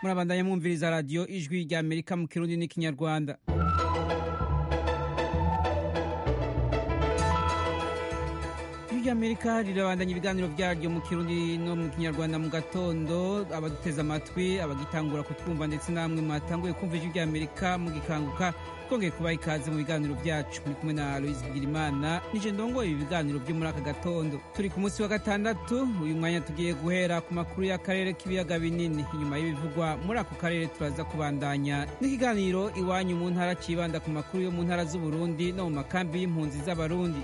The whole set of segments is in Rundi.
murabandanya mwumviriza radiyo ijwi rya amerika mu kirundi n'ikinyarwanda ijwi rya amerika rirabandanya ibiganiro byaryo mu kirundi no mu kinyarwanda mu gatondo abaduteze amatwi abagitangura kutwumva ndetse namwe mwatanguye kumva ijwi rya amerika mugikanguka twongeye kubaha ikaze mu biganiro byacu muri kumwe na aloise bigirimana nije ndongoye ibi biganiro byo muri aka gatondo turi ku munsi wa gatandatu uyu mwanya tugiye guhera ku makuru y'akarere k'ibiyaga binini inyuma y'ibivugwa muri ako karere turaza kubandanya n'ikiganiro iwanyu mu ntara cibanda ku makuru yo mu ntara z'uburundi no mu makambi y'impunzi z'abarundi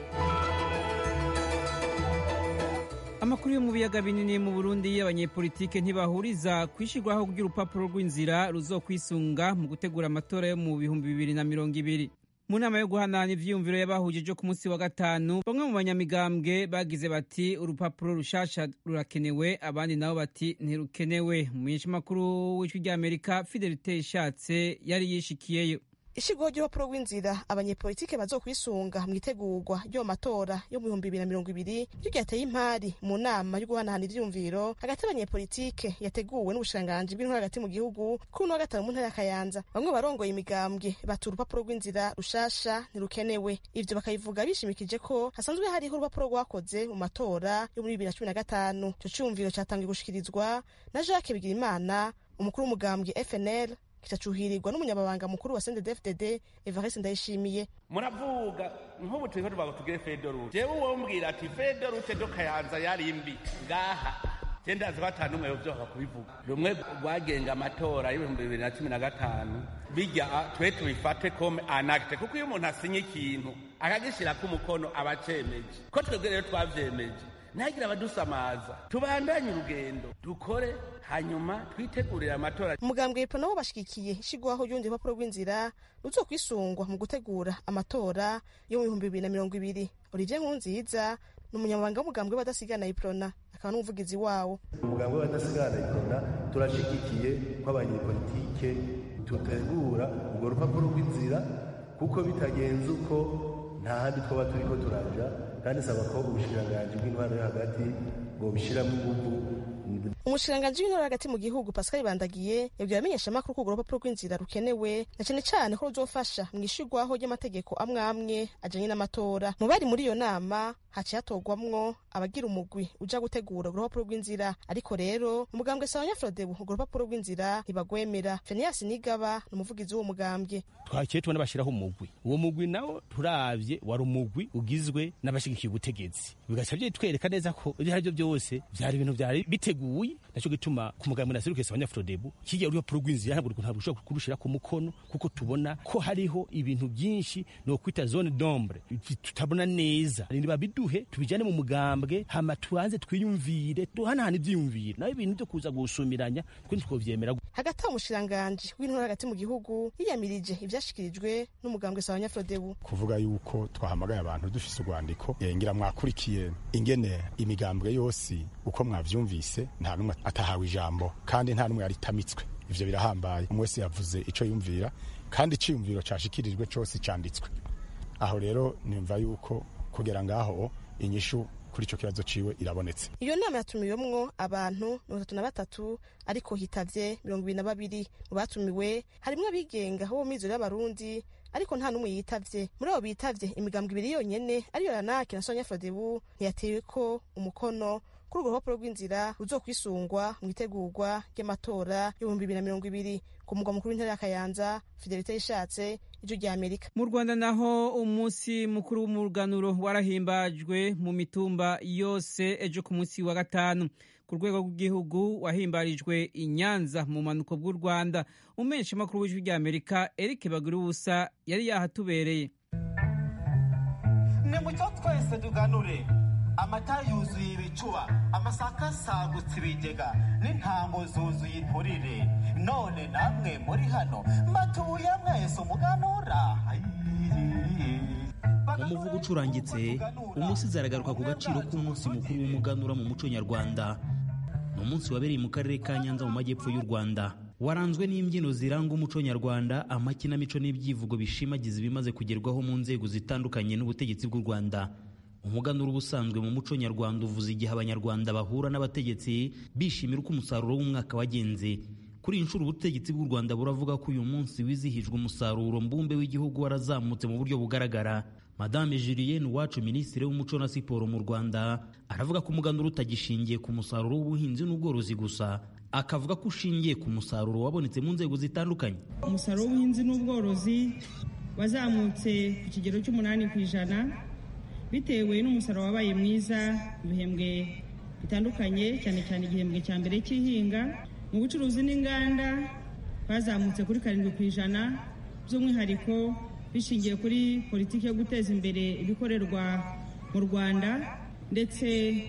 amakuru yo mu biyaga binini mu burundi abanyepolitike ntibahuriza kwishyirwaho ry'urupapuro rw'inzira ruzokwisunga mu gutegura amatora yo mu bihumbi bibiri na mirongo ibiri mu nama yo guhanana ivyiyumviro y'abahujije ku munsi wa gatanu bamwe mu banyamigambwe bagize bati urupapuro rushasha rurakenewe abandi nabo bati ntirukenewe umumenyeshamakuru w'ijwi ry'amerika fidelite ishatse yari yishikiyeyo ishigwaho ry'urupapuro rw'inzira abanyepolitike bazokwisunga mu itegurwa ryo mu matora yo mu bihumbi bibiri na mirongo ibiri ryo ryateye impari mu nama yo guhanahana ivyiyumviro hagati y'abanyepolitike yateguwe n'ubushikiranganji bw'intwaro hagati mu gihugu kuri uno wa gatanu mu ntara ya kayanza bamwe barongoye imigambwe bati urupapuro rw'inzira rushasha ntirukenewe ivyo bakabivuga bishimikije ko hasanzwe hariho urupapuro rwakoze mu matora yo muri bibiri na cumi na gatanu ico ciyumviro catangiye gushikirizwa na jacques bigirimana umukuru w'umugambwe fnl kitacuhirirwa n'umunyamabanga mukuru wa CNDD-FDD Evariste Ndayishimiye muravuga nk'ubu turiko tuvuga tugire federute jewe wombwira ati federute do kayanza yari mbi ngaha je ndazi ko ata n'umwe yovyoka kubivuga rumwe rwagenga amatora y'ibihumbi bibiri na cumi na gatanu bijya twe tubifate comme anacte kuko iyo umuntu asinye ikintu akagishirako umukono aba acemeje ko twebwe rero twavyemeje ntihagire abadusamaza tubandanye urugendo dukore hanyuma twitegurire amatora umugambwe epo nabo bashigikiye ishigwaho ry'urundi rupapuro rw'inzira ruzokwisungwa mu gutegura amatora yo mu bihumbi bibiri na mirongo ibiri olivier nkurunziza ni umunyamabanga w'umugambwe w'abadasigana iprona akaba n'umuvugizi wawo umugambwe w'abadasigana iprona turashigikiye ko abanyepolitike tutegura urwo rupapuro rw'inzira kuko bitagenze uko nta handi twaba turiko turaja kandi saba ko ubushikiranganji bw'intwaro yo hagati bwobishiramo inguvu umushikiranganji w'intore hagati mu gihugu pascal bandagiye yabwiye abamenyeshamakuru ko urwo rupapuro rw'inzira rukenewe na cane cane ko ruzofasha mu ishirwaho ry'amategeko amwe amwe ajanye n'amatora mu bari muri iyo nama haciye hatorwamwo abagira umugwi uja gutegura urwo rupapuro rw'inzira ariko rero umugambwe sawanya frodebu urwo rupapuro rw'inzira ntibagwemera feniyasi nigaba ni umuvugizi w'uwo mugambwe twakiye tubona bashyiraho umugwi uwo mugwi nawo turavye wari umugwi ugizwe n'abashigikiye ubutegetsi bigaca vyitwereka neza ko ivyo arivyo byose vyari ibintu vyari biteguye naco gituma ku mugambwe naserukese abanyafrodebu kirya urupapuro rw'inzira ntabwo ntabwo ushobora kurushira ku mukono kuko tubona ko hariho ibintu byinshi no kwita zone d'ombre tutabona neza niba biduhe tubijane mu mugambwe hama tubanze twiyumvire duhanahana ivyiyumviro naho ibintu vyo kuza gusumiranya twe ntitwovyemera hagati aho umushikiranganji w'intore hagati mu gihugu yiyamirije ivyashikirijwe n'umugambwe sawa nyafrodebu kuvuga yuko twahamagaye abantu dufise urwandiko ngira mwakurikiye ingene imigambwe yose uko mwavyumvise nta numwe atahawe ijambo kandi nta numwe yaritamitswe ivyo birahambaye umwe wese yavuze ico yumvira kandi iciyumviro cashikirijwe cose canditswe aho rero nimva yuko kugera ngaho inyishu kuri ico kibazo ciwe irabonetse iyo nama yatumiwemwo abantu mirongo itatu na batatu ariko hitavye mirongo ibiri na babiri mu batumiwe harimwo abigenga bo mu mizero y'abarundi ariko nta n'umwe yitavye muri abo bitavye imigambwe ibiri yonyene ariyo ranaki na sonya frodebu ntiyateweko umukono kuri urwo rupapuro rw'inzira ruzokwisungwa mu itegurwa ry'amatora y'ibihumbi bibiri na mirongo ibiri ku mugwa mukuru w'intara ya kayanza fidelite yishatse ijwi rya amerika mu rwanda naho umunsi mukuru w'umuganuro warahimbajwe mu mitumba yose ejo ku munsi wa gatanu ku rwego rw'igihugu wahimbarijwe i nyanza mu manuko bw'u rwanda umumenyeshamakuru w'ijwi rya amerika eric bagirubusa yari yahatubereye nimucyo twese tuganure amata yuzuye ibicuba amasaka asagutse ibigega n'intango zuzuye inturire none namwe muri hano mbatuye mwese umuganura umuvugo ucurangitse umusizi aragaruka ku gaciro k'umunsi mukuru w'umuganura mu muco nyarwanda ni umunsi wabereye mu karere ka nyanza mu majyepfo y'u rwanda waranzwe n'imbyino ziranga umuco nyarwanda amakinamico n'ibyivugo bishimagiza ibimaze kugerwaho mu nzego zitandukanye n'ubutegetsi bw'u rwanda umuganura ubusanzwe mu muco nyarwanda uvuza igihe abanyarwanda bahura n'abategetsi bishimira uko umusaruro w'umwaka wagenze kuri iyi nshuro ubutegetsi bw'u rwanda buravuga ko uyu munsi wizihijwe umusaruro mbumbe w'igihugu warazamutse mu buryo bugaragara madame julienne uwacu minisitiri w'umuco na siporo mu rwanda aravuga ko umuganura utagishingiye ku musaruro w'ubuhinzi n'ubworozi gusa akavuga ko ushingiye ku musaruro wabonetse mu nzego zitandukanye umusaruro w'ubuhinzi n'ubworozi wazamutse ku kigero cy'umunani ku ijana bitewe n'umusaruro wabaye mwiza mu bihembwe bitandukanye cyane cyane igihembwe cya mbere cy'ihinga mu bucuruzi n'inganda bazamutse kuri karindwi ku ijana by'umwihariko bishingiye kuri politiki yo guteza imbere ibikorerwa mu rwanda ndetse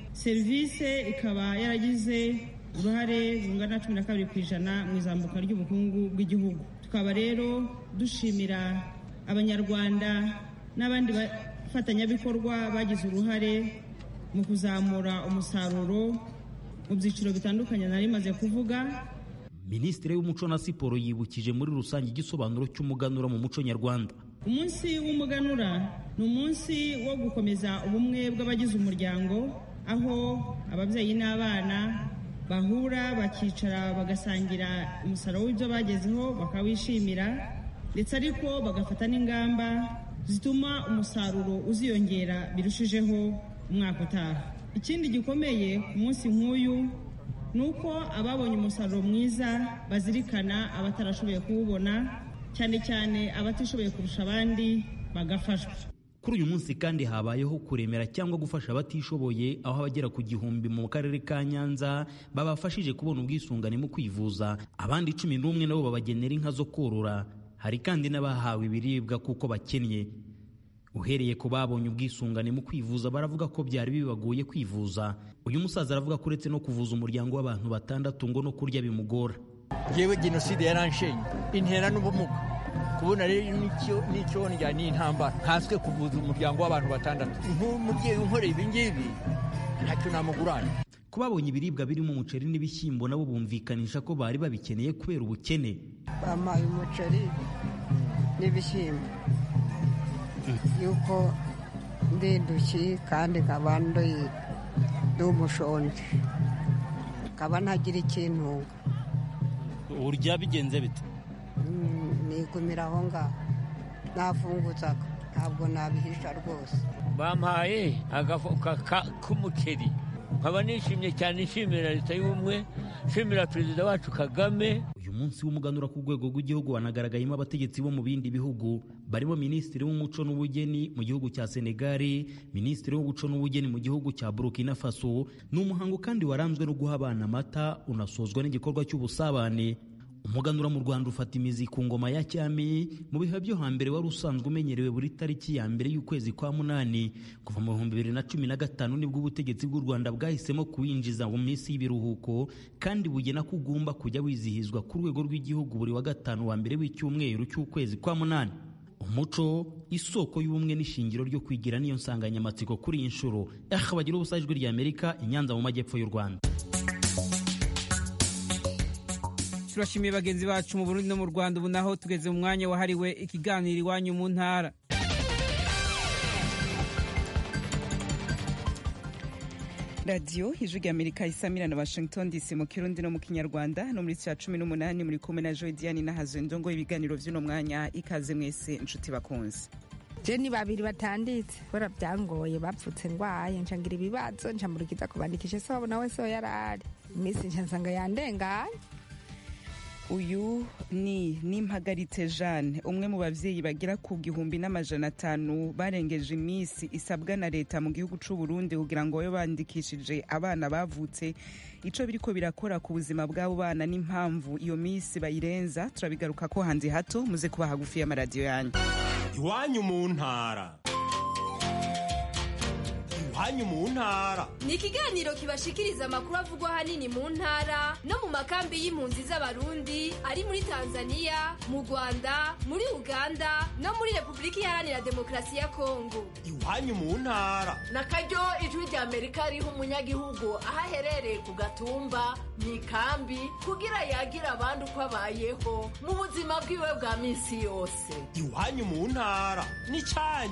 serivisi ikaba yaragize uruhare rungana na cumi na kabiri ku ijana mu izamuka ry'ubukungu bw'igihugu tukaba rero dushimira abanyarwanda n'abandi bafatanyabikorwa bagize uruhare mu kuzamura umusaruro mu byiciro bitandukanye nari maze kuvuga minisitiri w'umuco na siporo yibukije muri rusange igisobanuro cy'umuganura mu muco nyarwanda umunsi w'umuganura ni umunsi wo gukomeza ubumwe bw'abagize umuryango aho ababyeyi n'abana bahura bakicara bagasangira umusaruro w'ibyo bagezeho bakawishimira ndetse ariko bagafata n'ingamba zituma umusaruro uziyongera birushijeho umwaka utaha ikindi gikomeye ku munsi nk'uyu ni uko ababonye umusaruro mwiza bazirikana abatarashoboye kuwubona cyane cyane abatishoboye kurusha abandi bagafashwa kuri uyu munsi kandi habayeho kuremera cyangwa gufasha abatishoboye aho abagera ku gihumbi mu karere ka nyanza babafashije kubona ubwisungane mu kwivuza abandi cumi n'umwe nabo babagenera inka zo korora hari kandi n'abahawe ibiribwa kuko bakennye uhereye ku babonye ubwisungane mu kwivuza baravuga ko byari bibagoye kwivuza uyu musaza aravuga ko uretse no kuvuza umuryango w'abantu batandatu ngo no kurya bimugora yewe jenoside yaranshenye intera n'ubumuga kubona rero n'icyo ndya ni intambara nkanswe kuvuza umuryango w'abantu batandatu nk'umubyeyi unkoreye ibi ngibi ntacyo namugurana ko babonye ibiribwa birimo umuceri n'ibishyimbo nabo bumvikanisha ko bari babikeneye kubera ubukene bampaye umuceri n'ibishyimbo yuko ndindushyi kandi nkaba ndi umushonji nkaba ntagira ikintunga urya bigenze bite nigumira aho ngaho nafunguzaga ntabwo nabihisha rwose bampaye agafuka k'umuceri nkaba nishimye cyane nshimira leta y'ubumwe nshimira perezida wacu kagame uyu munsi w'umuganura ku rwego rw'igihugu wanagaragayemo abategetsi bo mu bindi bihugu barimo minisitiri w'umuco n'ubugeni mu gihugu cya senegali minisitiri w'umuco n'ubugeni mu gihugu cya burkina faso ni umuhango kandi waranzwe no guha abana amata unasozwa n'igikorwa cy'ubusabane umuganura mu rwanda ufata imizi ku ngoma ya cyami mu bihe byo hambere wari usanzwe umenyerewe buri tariki ya mbere y'ukwezi kwa munani kuva mu bihumbi bibiri na cumi na gatanu nibwo ubutegetsi bw'u rwanda bwahisemo kuwinjiza mu minsi y'ibiruhuko kandi bugena ko ugomba kujya wizihizwa ku rwego rw'igihugu buri wa gatanu wa mbere w'icyumweru cy'ukwezi kwa munani umuco isoko y'ubumwe n'ishingiro ryo kwigira niyo nsanganyamatsiko kuri iyi nshuro aha bagira ubusa ijwi ry'amerika inyanza mu majyepfo y'u rwanda turashimiye bagenzi bacu mu burundi no mu rwanda ubu naho tugeze mu mwanya wahariwe ikiganiro iwanyu mu ntara radiyo ijwi ry'amerika isamira na washington dc mu kirundi no mu kinyarwanda no muri cya cumi n'umunani muri kumwe na joy diane n'ahazwe ndongo ibiganiro by'uno mwanya ikaze mwese inshuti bakunze je ni babiri batanditse kubera byangoye bapfutse ndwaye nshangira ibibazo ncamurikiza kubandikisha se wabona we so yarari iminsi nshansanga yandengaye uyu ni nimpagaritse jeanne umwe mu babyeyi bagera ku gihumbi n'amajana atanu barengeje iminsi isabwa na leta mu gihugu cy'u Burundi kugira ngo babe bandikishije abana bavutse icyo biriko birakora ku buzima bw'abo bana n'impamvu iyo minsi bayirenza turabigaruka ko hanze hato muze kuba hagufi y'amaradiyo yanyu iwanyu mu ntara iwanyu mu ntara ni ikiganiro kibashikiriza amakuru avugwa ahanini mu ntara no mu makambi y'impunzi z'abarundi ari muri tanzania mu rwanda muri uganda no muri repubulika iharanira demokarasi ya kongo iwanyu mu ntara na karyo ijwi rya amerika riha umunyagihugu aho aherereye ku gatumba mu ikambi kugira yagira abandi uko abayeho mu buzima bwiwe bwa minsi yose iwanyu mu ntara ni cyanyu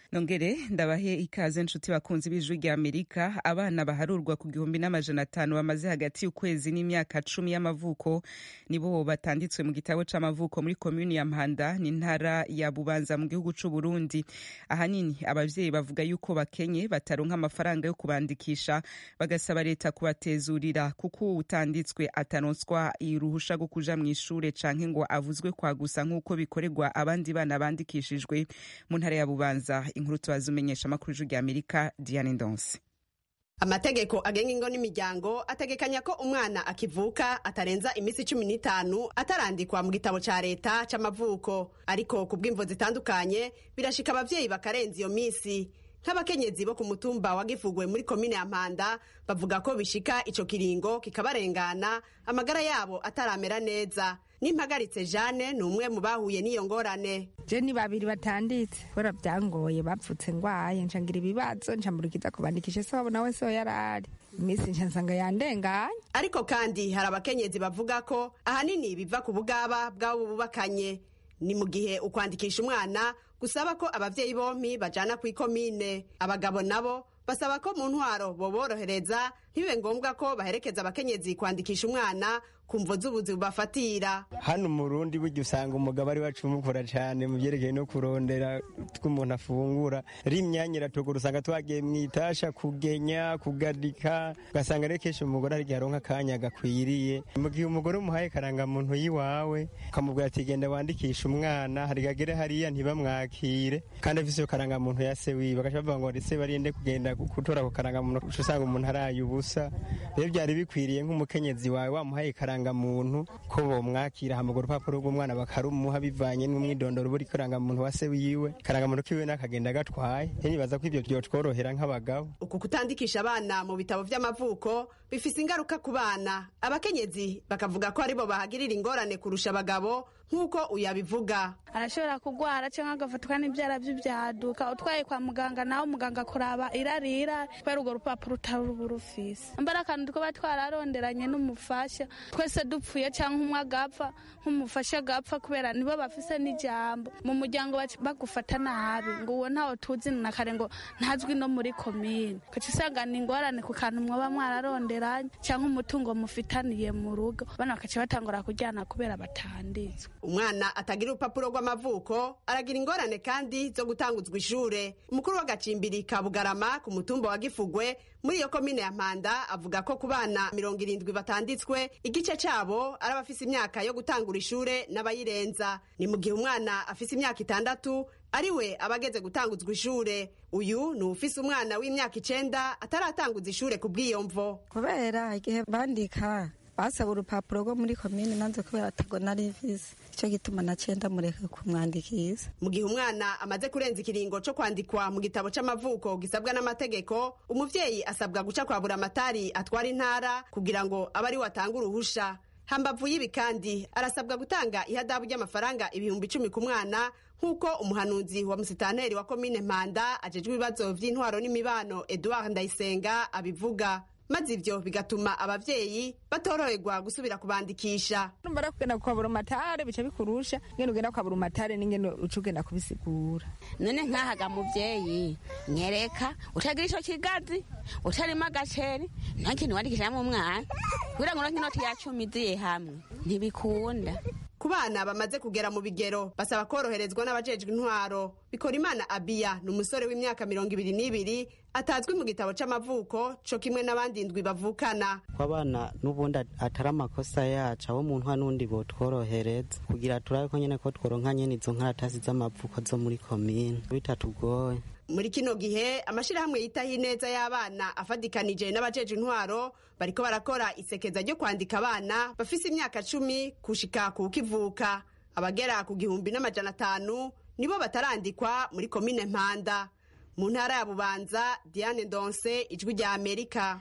nongere ndabahe ikaze nshuti bakunzi b'ijwi rya amerika abana baharurwa ku gihumbi n'amajana atanu bamaze hagati y'ukwezi n'imyaka cumi y'amavuko nibo batanditswe mu gitabo c'amavuko muri komuni ya mpanda n'intara ya bubanza mu gihugu c'u burundi ahanini abavyeyi bavuga yuko bakenye bataronka amafaranga yo kubandikisha bagasaba leta kubatezurira kuko utanditswe ataronswa uruhusha rwo kuja mw'ishure canke ngo avuzwe kwa gusa nk'uko bikorerwa abandi bana bandikishijwe mu ntara ya bubanza inkuru tubaza umenyesha amakuru y'ijwi rya amerika diane ndonse amategeko agenga ingo n'imiryango ategekanya ko umwana akivuka atarenza iminsi cumi n'itanu atarandikwa mu gitabo ca leta c'amavuko ariko ku bw'imvo zitandukanye birashika abavyeyi bakarenza iyo minsi nk'abakenyezi bo ku mutumba wa gifugwe muri komine ya mpanda bavuga ko bishika ico kiringo kikabarengana amagara yabo ataramera neza n'impagaritse jane ni umwe mu bahuye n'iyo ngorane je ni babiri batanditse kubera byangoye bapfutse ngwaye ncangira ibibazo ncamburikiza kubandikisha se wabo nawe so yarari iminsi nca nsanga yandenganye ariko kandi hari abakenyezi bavuga ko ahanini biva ku bugaba bw'abo bubakanye ni mu gihe ukwandikisha umwana gusaba ko abavyeyi bompi bajana kw'ikomine abagabo nabo basaba ko mu ntwaro boborohereza ntibibe ngombwa ko baherekeza abakenyezi kwandikisha umwana ku mvo z'ubuzi bubafatira hano umurundi burya usanga umugabo ari wacumukura cyane mu byerekeye no kurondera tw'umuntu afungura rimyanya iratugura usanga twagiye mu itasha kugenya kugadika ugasanga rero kenshi umugore hari igihe aronka akanya gakwiriye mu gihe umugore umuhaye karangamuntu y'iwawe ukamubwira ati genda wandikisha umwana hari gagere hariya ntibamwakire kandi afise iyo karangamuntu ya se wiwe bagaca bavuga ngo ese barinde kugenda gutora ako karangamuntu uca usanga umuntu araye ubusa rero byari bikwiriye nk'umukenyezi wawe wamuhaye karangamuntu ko bomwakira hamaga urupapuro rw'umwana bakarumuha bivanye n'umwidondoro buri karangamuntu wa se wiwe karangamuntu kiwe n'akagenda gatwaye nibaza ko ibyo byotworohera nk'abagabo uku kutandikisha abana mu bitabo vy'amavuko bifise ingaruka ku bana abakenyezi bakavuga ko aribo bahagirira ingorane kurusha abagabo nk'uko uyabivuga arashobora kugwara cyangwa agafatwa n'ibyara by'ibyaduka utwaye kwa muganga nawe muganga kuraba irarira kubera urwo rupapuro utari rufise mbara akantu twaba twararonderanye n'umufasha twese dupfuye cyangwa umwe agapfa nk'umufasha agapfa kubera nibo bafise n'ijambo mu muryango bagufata nabi ngo uwo ntawe tuzi na kare ngo ntazwi no muri komine ugaca usanga ni ingorane ku kantu mwaba mwararonderanye cyangwa umutungo mufitaniye mu rugo bana bakaca batangura kujyana kubera batanditswe umwana atagira urupapuro rw'amavuko aragira ingorane kandi zo gutanguzwa ishure umukuru w'agacimbiri ka bugarama ku mutumba wa gifugwe muri iyo komine ya mpanda avuga ko ku bana mirongo irindwi batanditswe igice cabo ari abafise imyaka yo gutangura ishure n'abayirenza ni mu gihe umwana afise imyaka itandatu ariwe abageze gutanguzwa ishure uyu ni ufise umwana w'imyaka icenda ataratanguza ishure ku bw'iyo mvo kubera igihe bandika basaba urupapuro rwo muri komine nanze kubera atago nari mfise icyo gituma naciye ndamureka kumwandikisha mu gihe umwana amaze kurenza ikiringo co kwandikwa mu gitabo c'amavuko gisabwa n'amategeko umuvyeyi asabwa guca kwa buramatari atwara intara kugira ngo abe ari watanga uruhusha hambavu y'ibi kandi arasabwa gutanga ihadabu ry'amafaranga ibihumbi icumi ku mwana nk'uko umuhanuzi wa musitanteri wa komine mpanda ajejwe ibibazo vy'intwaro n'imibano eduard ndayisenga abivuga maze ivyo bigatuma abavyeyi batoroherwa gusubira kubandikisha numara kugenda kwa burumatare bica bikurusha ngene ugenda kwa burumatare n'ingene uca ugenda kubisigura none nkahaga muvyeyi nyereka utagira ico kigazi utarimo agaceri nta kintu wandikishamwo umwana kugira ngo uronke inoti ya cumi iziye hamwe ntibikunda ku bana bamaze kugera mu bigero basaba koroherezwa n'abajejwe intwaro bikora imana abiya ni umusore w'imyaka mirongo ibiri n'ibiri atazwi mu gitabo c'amavuko co kimwe n'abandi ndwi bavukana ko abana n'ubundi atari amakosa yacu abo mu ntwa n'undi botworohereza kugira turabe ko nyene ko tworonka nyene izo nkaratasi z'amavuko zo muri komine bitatugoye muri kino gihe amashirahamwe yitaho ineza y'abana afadikanije n'abajeje intwaro bariko barakora isekeza ryo kwandika abana bafise imyaka cumi kushika ku kivuka abagera ku gihumbi n'amajana atanu nibo batarandikwa muri komine mpanda mu ntara ya bubanza diane ndonse ijwi rya amerika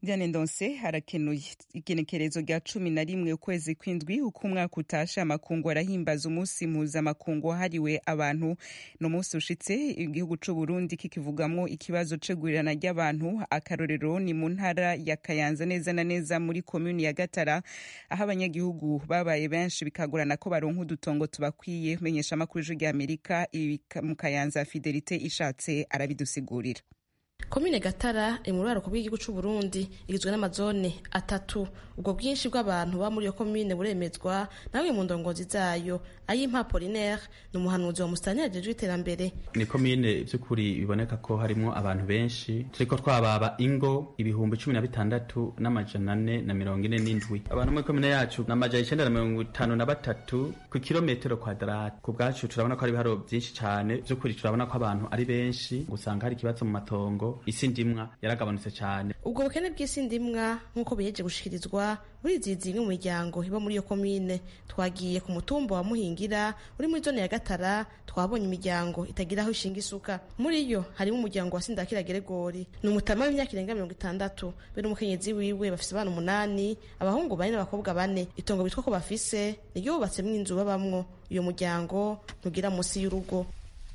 Diane Ndonse harakenuye igenekerezo rya cumi na rimwe ukwezi kw'indwi uko umwaka utashe amakungu arahimbaza umunsi mpuzamakungu wahariwe abantu ni umunsi ushitse igihugu c'u Burundi kikivugamwo ikibazo c'igurirana ry'abantu akarorero ni mu ntara ya Kayanza neza na neza muri komuni ya Gatara aho abanyagihugu babaye benshi bikagorana ko baronka udutongo tubakwiye menyesha amakuru y'ijwi ry'Amerika ibi mu Kayanza Fidelite ishatse arabidusigurira komine gatara iri mu ruraruko bw'igihugu c'u Burundi igizwe n'amazone atatu ubwo bwinshi bw'abantu baba muri iyo komine buremezwa namwe mu ndongozi zayo ayimpa Polinaire ni umuhanuzi wa musitanteri ajejwe iterambere ni komine by'ukuri biboneka ko harimo abantu benshi turiko twababa ingo ibihumbi cumi na bitandatu n'amajana ane na mirongo ine n'indwi abantu muri komine yacu ni amajana icenda na mirongo itanu na batatu ku kilometero kwadarati ku bwacu turabona ko hari ibiharo byinshi cane by'ukuri turabona ko abantu ari benshi gusanga hari ikibazo mu matongo isi ndimwa yaragabanutse cyane ubwo bukene bw'isi ndimwa nk'uko biheje gushikirizwa burizizi imwe mu miryango iba muri iyo komine twagiye ku mutumba wa muhingira uri muri zone ya gatara twabonye imiryango itagira aho ishinga isuka muri yo harimo umuryango wa sindakira geregori ni umutama w'imyaka irenga mirongo itandatu be n'umukenyezi wiwe bafise abana umunani abahungu bane n'abakobwa bane itongo bitwa ko bafise niryo bubatsemwo inzu babamwo uyo muryango ntugira munsi y'urugo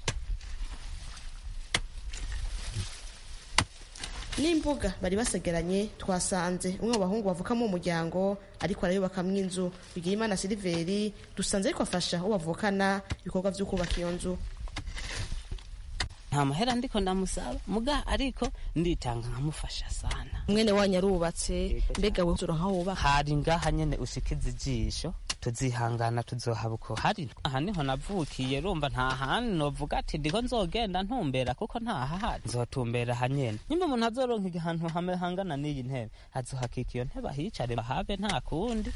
n'imbuga bari basegeranye twasanze umwe mu bahungu bavukamo umuryango ariko arayubakamwo inzu bigira imana siliveri dusanze ariko afasha uwo bavukana ibikorwa vyo kubaka iyo nzu nta mahera ndiko ndamusaba muga ariko nditanga nkamufasha sana mwene wanyu arubatse mbega we uronka wubaka hari ngaha nyene ushikiza ijisho tuzihangana tuzohaba uko hari aha niho navukiye rumva nta handi novuga ati ndiko nzogenda ntumbera kuko ntahahari nzotumbera aha nyene nyimba umuntu azoronka ahantu hame hangana n'iyi ntebe azohakika iyo ntebe ahicare bahabe nta kundi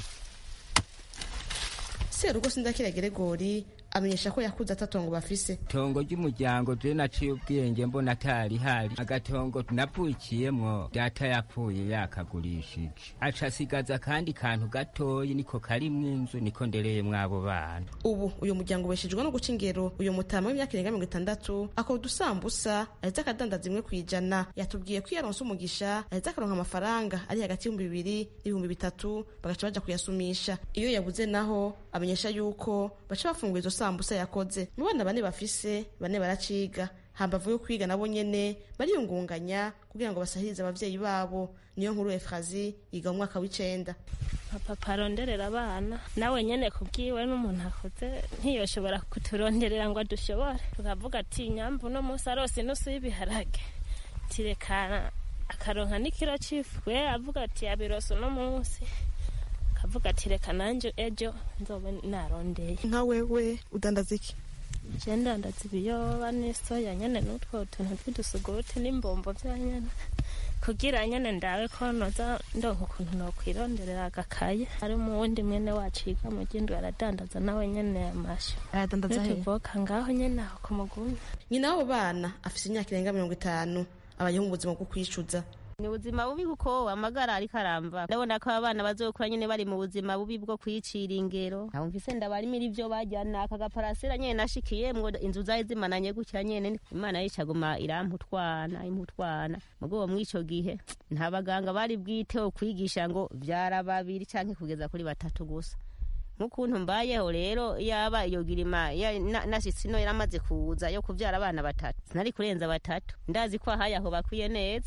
serugo sindakira geregori amenyesha ko yakuze atatongo bafise tongo ry'umuryango je naciye ubwenge mbona atari hari agatongo navukiyemwo data yapfuye yakagurishije aca asigaza akandi kantu gatoyi niko karimwo inzu niko ndereyemwo abo bana ubu uyu muryango ubeshejwe no guca ingero uyu mutama w'imyaka irenga mirongo itandatu akora udusambusa ahetse akadandaza imwe ku ijana yatubwiye ko iyo aronse umugisha ahetse akaronka amafaranga ari hagati y'ibihumbi bibiri n'ibihumbi bitatu bagaca baja kuyasumisha iyo yabuze naho amenyesha yuko baca bafungura izo sambusa yakoze mu bana bane bafise bane baraciga hambavu yo kwiga nabo nyene bariyungunganya kugira ngo basahirize abavyeyi babo niyo nkuru efrazi yiga mu mwaka w'icenda papa aronderera abana nawe nyene kubwiwe n'umuntu akuze ntiyoshobora kuturonderera ngo adushobore tukavuga ati nyambu uno munsi arose inusu y'ibiharage tirekana akaronka n'ikiro c'ifu we avuga ati yabirose uno munsi akavuga ati reka nanje ejo nzobe narondeye nka wewe udandaza iki je ndandaza ibiyoba n'isoya nyene n'utwo tuntu tw'udusuguti n'imbombo vya nyene kugira nyene ndawe ko noza ndonka ukuntu nokwironderera agakaye ari mu wundi mwene wacu yiga mu gindwi aradandaza nawe nyene amashu aradandaza he tuvoka ngaho nyene aho ku mugumi nyina w'abo bana afise imyaka irenga mirongo itanu abayeho mu buzima bwo kwicuza ni ubuzima bubi kuko amagara ariko aramba ndabona ko abana bazokura nyine bari mu buzima bubi bwo kwicira ingero ntamvise ndabarimira ivyo bajyana aka gaparasera nyene nashikiyemwo inzu zari zimananye gutya nyene imana yicaguma iramputwana imputwana mugo mw'ico gihe nta baganga bari bwiteho kwigisha ngo vyara babiri canke kugeza kuri batatu gusa nk'ukuntu mbayeho rero yaba iyo girima nashitsi ino yaramaze kuza yo kuvyara abana batatu sinari kurenza batatu ndazi ko ahaye aho bakwiye neza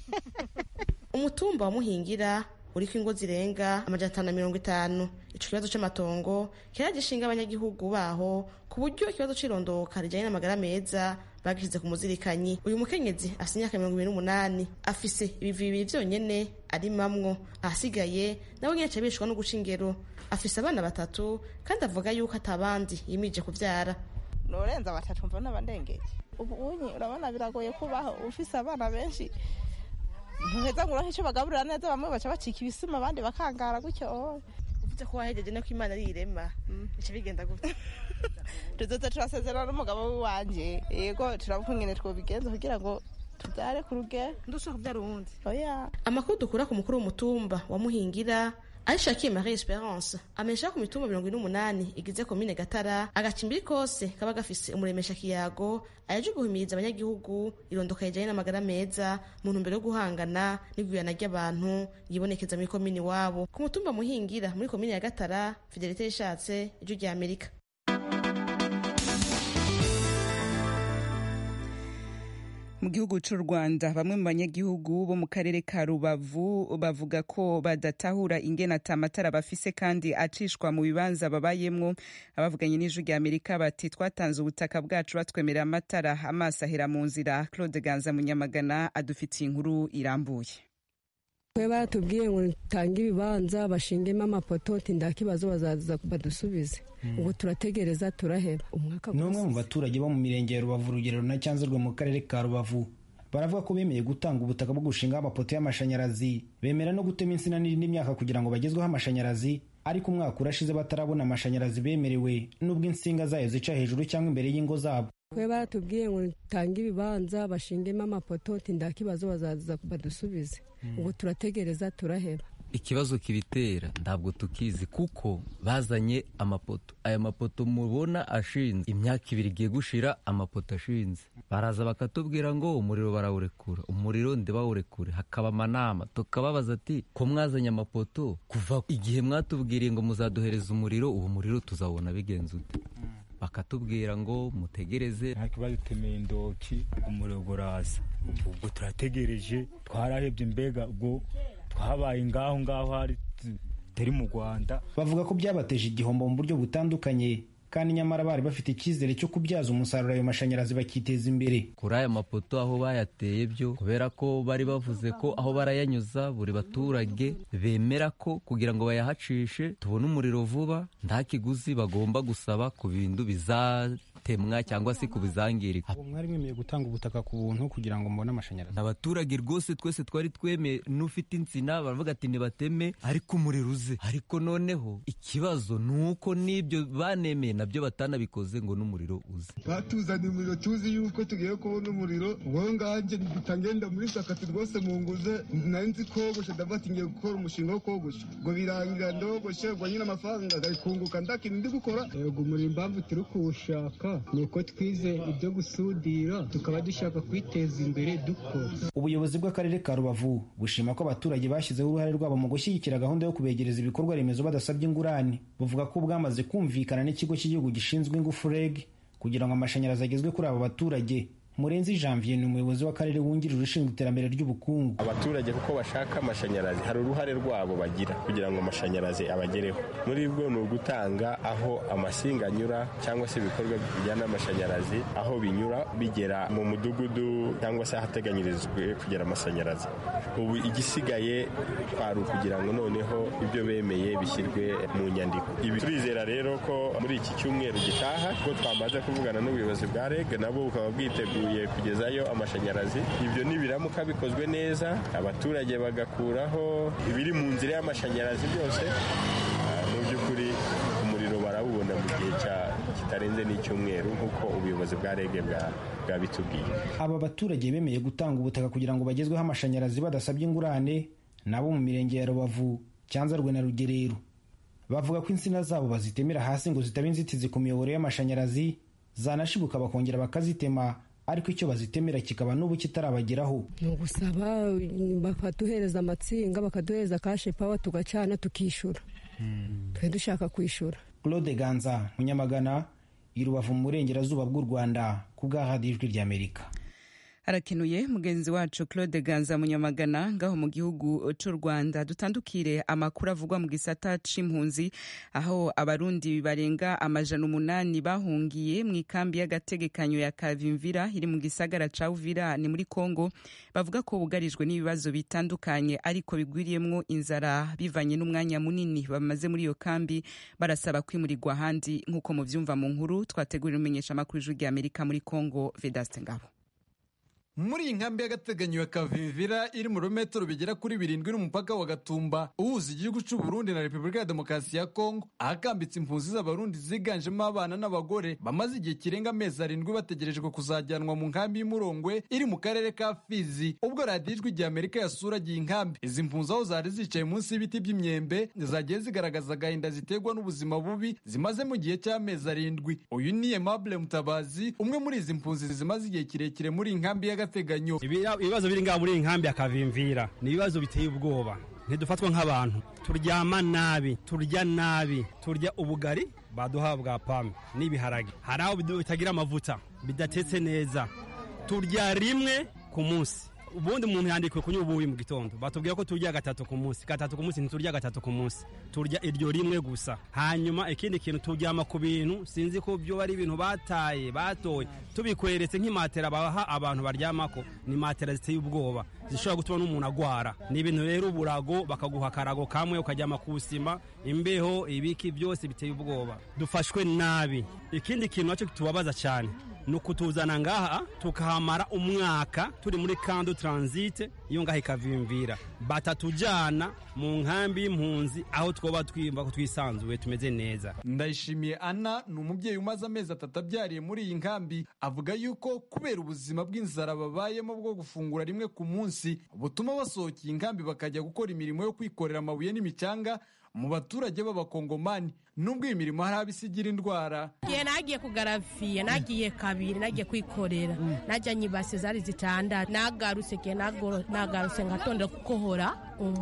umutumba wa muhingira uriko ingo zirenga amajana atanu na mirongo itanu ico kibazo c'amatongo kiragishinga abanyagihugu baho ku buryo ikibazo c'irondoka rijanye n'amagara meza bagishize ku muzirikanyi uyu mukenyezi afise imyaka mirongo ibiri n'umunani afise ibivi bibiri vyonyene arimamwo ahasigaye nawe nyene aca bishwa no guca ingero afise abana batatu kandi avuga yuko atabandi yimije kuvyara norenza batatu mva n'abandengeje ubu unyi urabona biragoye kubaho ufise abana benshi ntuheza ngo uronke ico bagaburira neza bamwe baca bacika ibisima abandi bakangara gutyo uvuze ko wahejeje no ko imana ari irema bica bigenda gute tuzoza turasezerana n'umugabo wanje yego turavuga ingene twobigenza kugira ngo tubyare ku rugero ndushaka kubyara uwundi oya amakuru dukura ku mukuru w'umutumba wa muhingira arishakiye marie esperance amenyesha ku mitumba mirongo ine n'umunani igize komine gatara agacimbiri kose kaba gafise umuremesha kiyago ayaje guhimiriza abanyagihugu irondoka rijanye n'amagara meza mu ntumbero yo guhangana n'igwirana ry'abantu yibonekeza muri komine iwabo ku mutumba muhingira muri komine ya gatara fidelite yishatse ijwi rya amerika mu gihugu cy'u rwanda bamwe mu banyagihugu bo mu karere ka rubavu bavuga ko badatahura ingene ata amatara bafise kandi acishwa mu bibanza babayemwo abavuganye n'ijwi rya amerika bati twatanze ubutaka bwacu batwemerera amatara amaso ahera mu nzira claude ganza munyamagana adufitiye inkuru irambuye twe baratubwiye ngo tange ibibanza bashingemo amapoto tinda kibazo bazaza badusubize ubu turategereza turaheba umwaka ni umwe mu baturage bo mu mirenge ya rubavu urugero na cyanzurwe mu karere ka rubavu baravuga ko bemeye gutanga ubutaka bwo gushingaho amapoto y'amashanyarazi bemera no gutema insina n'indi myaka kugira ngo bagezweho amashanyarazi ariko umwaka urashize batarabona amashanyarazi bemerewe n'ubwo insinga zayo zica hejuru cyangwa imbere y'ingo zabo twe baratubwiye ngo tange ibibanza bashingemo amapoto tinda kibazo bazaza badusubize ubu turategereza turaheba ikibazo kibitera ntabwo tukizi kuko bazanye amapoto aya mapoto mubona ashinze imyaka ibiri igiye gushira amapoto ashinze baraza bakatubwira ngo umuriro barawurekura umuriro ndibawurekure hakaba amanama tukababaza ati ko mwazanye amapoto kuva igihe mwatubwiriye ngo muzaduhereza umuriro uwo muriro tuzawubona bigenze ute bakatubwira ngo mutegereze ariko badutemeye indoki umuriro uraza ubwo turategereje twarahebye mbega ubwo twabaye ngaho ngaho hari turi mu rwanda bavuga ko byabateje igihombo mu buryo butandukanye kandi nyamara bari bafite icyizere cyo kubyaza umusaruro ayo mashanyarazi bakiteza imbere kuri aya mapoto aho bayateye byo kubera ko bari bavuze ko aho barayanyuza buri baturage bemera ko kugira ngo bayahacishe tubone umuriro vuba nta kiguzi bagomba gusaba ku bintu bizatemwa cyangwa se ku bizangirika mwari mwemeye gutanga ubutaka ku buntu kugira ngo mubone amashanyarazi abaturage rwose twese twari twemeye n'ufite insina baravuga ati nibateme ariko umuriro uze ariko noneho ikibazo ni uko n'ibyo banemeye nabyo batanabikoze ngo n'umuriro uze batuzaniye umuriro tuzi yuko tugiye kubona umuriro wowe nganjye bitangenda muri sakati rwose mu nguze nari nzi kogosha ndavuga ati ngiye gukora umushinga wo kogosha ngo birangira ndogoshe ngo nyine amafaranga agakunguka ndakintu ndi gukora yego umuriro impamvu turi kuwushaka ni uko twize ibyo gusudira tukaba dushaka kwiteza imbere dukora ubuyobozi bw'akarere ka rubavu bushima ko abaturage bashyizeho uruhare rwabo mu gushyigikira gahunda yo kubegereza ibikorwa remezo badasabye ingurane buvuga ko bwamaze kumvikana n'ikigo cy'igihugu gishinzwe ingufu reg kugira ngo amashanyarazi agezwe kuri abo baturage murenzi janvier ni umuyobozi w'akarere wungirije ushinzwe iterambere ry'ubukungu abaturage kuko bashaka amashanyarazi hari uruhare rwabo bagira kugira ngo amashanyarazi abagereho muri bwo ni ugutanga aho amasinga anyura cyangwa se ibikorwa bijyana n'amashanyarazi aho binyura bigera mu mudugudu cyangwa se ahateganyirijwe kugera amashanyarazi ubu igisigaye kwari ukugira ngo noneho ibyo bemeye bishyirwe mu nyandiko ibi turizera rero ko muri iki cyumweru gitaha ko twamaze kuvugana n'ubuyobozi bwa reg nabo bukaba bwiteguye kugezayo amashanyarazi ibyo nibiramuka bikozwe neza abaturage bagakuraho ibiri mu nzira y'amashanyarazi byose mu by'ukuri umuriro barawubona mu gihe kitarenze n'icyumweru nk'uko ubuyobozi bwa rege bwabitubwiye aba baturage bemeye gutanga ubutaka kugira ngo bagezweho amashanyarazi badasabye ingurane nabo mu mirenge ya rubavu cyanzarwe na rugerero bavuga ko insina zabo bazitemera hasi ngo zitaba inzitizi ku miyoboro y'amashanyarazi zanashibuka bakongera bakazitema ariko icyo bazitemera kikaba n'ubu kitarabageraho ni ugusaba bakaduhereza amatsinga bakaduhereza kashe pawa tugacana tukishyura twe dushaka kwishyura claude ganza munyamagana i rubavu mu burengerazuba bw'u rwanda ku bw'ahadi ijwi ry'amerika harakenuye mugenzi wacu claude ganza munyamagana ngaho mu gihugu cy'u rwanda dutandukire amakuru avugwa mu gisata c'impunzi aho abarundi barenga amajana umunani bahungiye mu ikambi y'agategekanyo ya kavimvira iri mu gisagara ca uvira ni muri congo bavuga ko bugarijwe n'ibibazo bitandukanye ariko bigwiriyemwo inzara bivanye n'umwanya munini bamaze muri iyo kambi barasaba kwimurirwa ahandi nk'uko muvyumva mu nkuru twategurira umenyesha amakuru ijwi ry'amerika muri congo vedaste ngabo muri iyi nkambi y'agateganyo ya kavimvira iri mu birometero bigera kuri birindwi n'umupaka wa gatumba uhuza igihugu cy'u Burundi na repubulika ya demokarasi ya kongo ahakambitse impunzi z'abarundi ziganjemo abana n'abagore bamaze igihe kirenga amezi arindwi bategerejwe kuzajyanwa mu nkambi y'umurongwe iri mu karere ka fizi ubwo radiyo ijwi rya amerika yasuragiye inkambi izi mpunzi aho zari zicaye munsi y'ibiti by'imyembe zagiye zigaragaza agahinda ziterwa n'ubuzima bubi zimaze mu gihe cy'amezi arindwi uyu ni aimable mutabazi umwe muri izi mpunzi zimaze igihe kirekire muri iyi nkambi y'agateganyo ibibazo biri ngaha muri iyi nkambi akavimvira ni ibibazo biteye ubwoba ntidufatwa nk'abantu turyama nabi turya nabi turya ubugari baduha bwa pame n'ibiharage hari aho bitagira amavuta bidatetse neza turya rimwe ku munsi ubundi umuntu yandikiwe kunywa ubuyi mu gitondo batubwira ko turya gatatu ku munsi gatatu ku munsi ntiturya gatatu ku munsi turya iryo rimwe gusa hanyuma ikindi kintu turyama ku bintu sinzi ko byo ari ibintu bataye batoye tubikweretse nk'imatera baha abantu baryamako ni matera ziteye ubwoba zishobora gutuma n'umuntu agwara ni ibintu rero uburago bakaguha akarago kamwe ukaryama ku sima imbeho ibiki byose biteye ubwoba dufashwe nabi ikindi kintu nacyo tubabaza cyane ni ukutuzana ngaha tukahamara umwaka turi muri kando taransite iyo ngaha ikavimvira batatujyana mu nkambi y'impunzi aho twoba twiyumva ko twisanzuye tumeze neza ndayishimiye ana ni umubyeyi umaze amezi atatu abyariye muri iyi nkambi avuga yuko kubera ubuzima bw'inzara babayemo bwo gufungura rimwe ku munsi butuma basohokeye inkambi bakajya gukora imirimo yo kwikorera amabuye n'imicanga mu baturage b'abakongomani nubwo iyi mirimo hari abo isigira indwara igihe nagiye kugaraviye nagiye kabiri nagiye kwikorera najyanye ibase zari zitandatu nagarutse igihe nagarutse ngatondera gukohora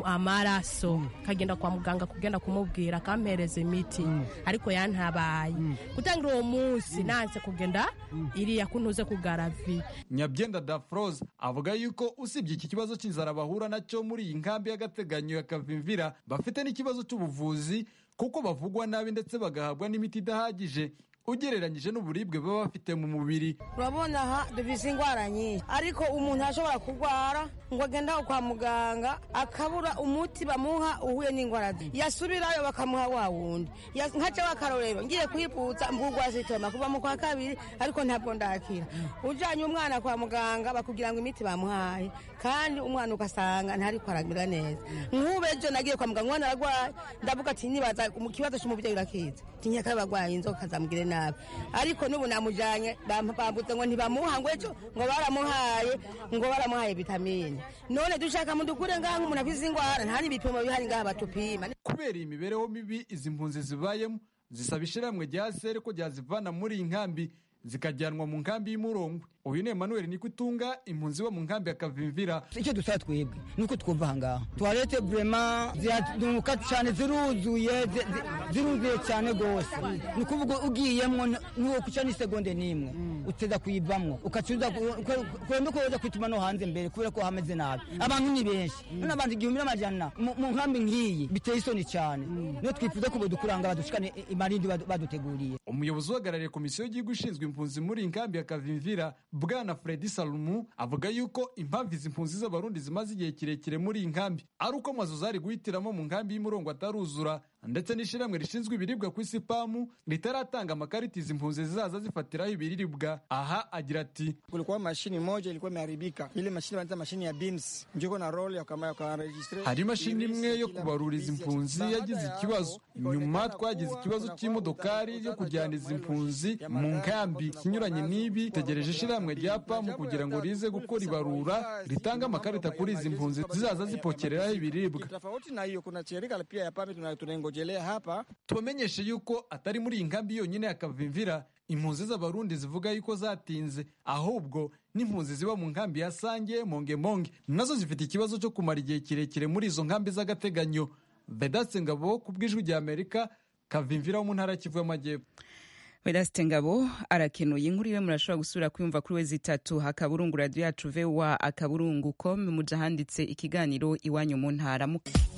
amaraso kagenda kwa muganga kugenda kumubwira akampereza imiti ariko yantabaye gutangira uwo munsi nanse kugenda iriya kuntuze kugaraviye nyabyenda dafroze avuga yuko usibye iki kibazo cy'inzara bahura nacyo muri iyi nkambi y'agateganyo ya kavimvira bafite n'ikibazo cy'ubuvuzi kuko bavugwa nabi ndetse bagahabwa n'imiti idahagije ugereranyije n'uburibwe baba bafite mu mubiri urabona aha dufise indwara nyinshi ariko umuntu ashobora kurwara ngo agende aho kwa muganga akabura umuti bamuha uhuye n'indwara ze yasubirayo bakamuha wa wundi nkaca w'akarorero ngiye kwiputsa mbugwa sitoma kuva mu kwa kabiri ariko ntabwo ndakira ujanye umwana kwa muganga bakubwira ngo imiti bamuhaye kandi umwana ugasanga ntariko aramera neza nk'ube ejo nagiye kwa muganga umwana aragwaye ndavuga ati nibaza mu kibazo c'umuvyeyi urakizi tinyaka bagwaye inzoka zamugire nabi ariko n'ubu namujanye bambuze ngo ntibamuha ngo ejo ngo baramuhaye ngo baramuhaye vitamine none dushaka mudukure ngaha nk'umuntu afise ingwara nta n'ibipimo bihari ngaha batupima kubera iyi mibereho mibi izi mpunzi zibayemo zisaba ishirahamwe rya sere ko ryazivana muri iyi nkambi zikajyanwa mu nkambi y'umurongwe uyu ni Emmanuel Nikutunga impunzi bo mu nkambi ya Kavimvira icyo dusaba twebwe nuko twumva ahangaha toilette vraiment ziraduka cyane ziruzuye ziruzuye cyane gose ni ukuvuga ugiyemwo nuwo kuca n'isegonde n'imwe uteza kuyivamwo ukacuza kwenda ko woza kwituma no hanze mbere kubera ko hameze nabi abantu ni benshi none abantu igihumbi n'amajana mu nkambi nk'iyi biteye isoni cyane niyo twifuza ko bodukuranga badushikane imarindi baduteguriye umuyobozi uhagarariye komisiyo y'igihugu ishinzwe impunzi muri iyi nkambi ya Kavimvira bwana Fredi Salumu avuga yuko impamvu izi mpunzi z'abarundi zimaze igihe kirekire muri iyi nkambi ari uko amazu zari guhitiramo mu nkambi y'umurongo ataruzura ndetse n'ishyirahamwe rishinzwe ibiribwa ku isi pamu ritaratanga amakarita izi mpunzi zizaza zifatiraho ibiribwa aha agira ati kulikuwa mashini moja ilikuwa imeharibika ile mashini wanaita mashini ya beams njiko na role yakaregistre hari imashini imwe yo kubarura izi mpunzi yagize ikibazo nyuma twagize ikibazo cy'imodokari yo kujyana izi mpunzi mu nkambi kinyuranye n'ibi tegereje ishyirahamwe rya pamu kugira ngo rize gukora ibarura ritanga amakarita kuri izi mpunzi zizaza zipokereraho ibiribwa tofauti na hiyo kuna shirika pia ya pamu tunaingojelea hapa tubamenyeshe yuko atari muri iyi nkambi yonyine ya kavimvira impunzi z'abarundi zivuga yuko zatinze ahubwo n'impunzi ziba mu nkambi ya sange mongemonge nazo zifite ikibazo cyo kumara igihe kirekire muri izo nkambi z'agateganyo vedatse ngabo ku bw'ijwi rya amerika kavimvira wo mu ntara kivu y'amajyepfo vedasite ngabo arakenuye inkuru iwe murashobora gusubira kwiyumva kuri we zitatu akaburungu radiyo yacu vewa akaburungu com muja handitse ikiganiro iwanyu mu ntara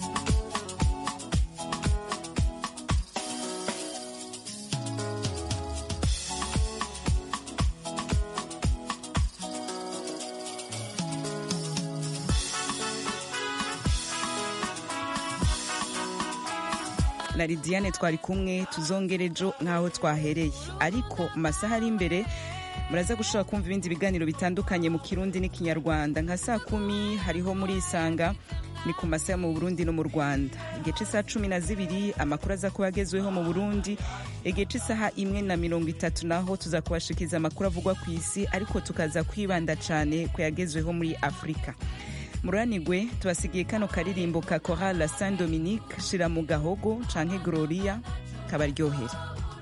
na lidiane twari kumwe tuzongere ejo nk'aho twahereye ariko mu masaha ari imbere muraza gushobora kumva ibindi biganiro bitandukanye mu kirundi n'ikinyarwanda nka saa kumi hariho muri isanga ni ku masaha mu burundi no mu rwanda igihe cy'isaha cumi na zibiri amakuru aza kuba agezweho mu burundi igihe cy'isaha imwe na mirongo itatu naho tuza kubashikiriza amakuru avugwa ku isi ariko tukaza kwibanda cyane ku yagezweho muri afurika muranigwe tubasigiye kano karirimbo ka korala saint dominique shira mu gahogo canke gloria kabaryohera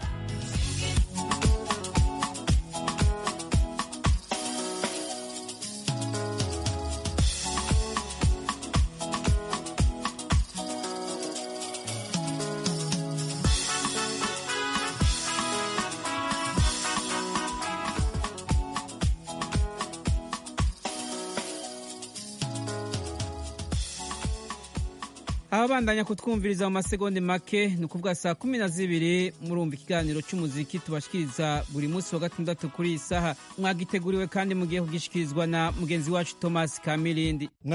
ababandanya kutwumviriza mu masegonde make ni ukuvuga saa kumi na zibiri murumva ikiganiro cy'umuziki tubashikiriza buri munsi wa gatandatu kuri iyi saha mwagiteguriwe kandi mugiye kugishikirizwa na mugenzi wacu thomas kamirindi